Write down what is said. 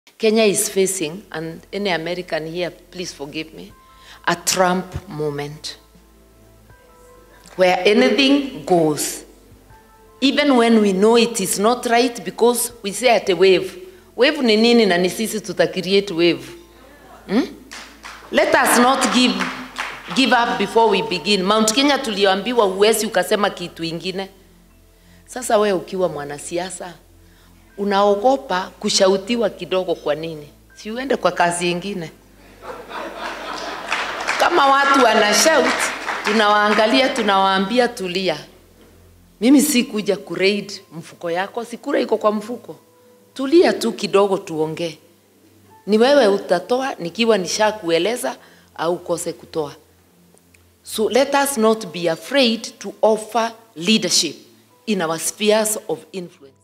Kenya is facing, and any American here, please forgive me, a Trump moment where anything goes. Even when we know it is not right because we say at a wave. Wave ni nini na ni sisi tuta create wave. Hmm? Let us not give, give up before we begin. Mount Kenya tulioambiwa huwezi ukasema kitu ingine. Sasa we ukiwa mwanasiasa unaogopa kushautiwa kidogo. Kwa nini? Si uende kwa kazi ingine. Kama watu wana shout, tunawaangalia, tunawaambia tulia. Mimi si kuja kuraid mfuko yako, si kura iko kwa mfuko. Tulia tu kidogo, tuongee. Ni wewe utatoa nikiwa nishakueleza au kose kutoa. So let us not be afraid to offer leadership in our spheres of influence.